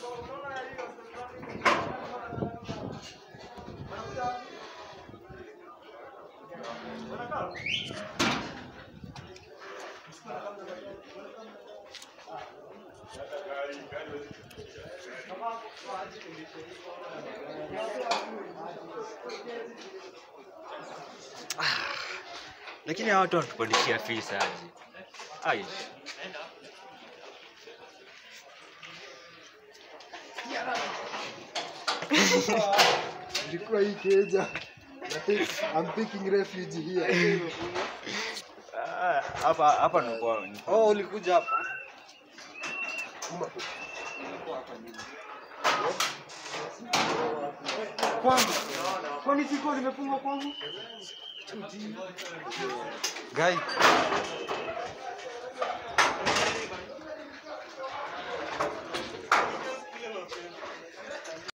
Lakini hawa watu wanatupandishia fees aje? Ai. Ilikuwa hii keja. I'm taking refuge here. Ah, Hapa hapa ni kwa ni kwa- Oh, ulikuja hapa. Kwangu. Kwani siko limefungwa kwangu? Guy.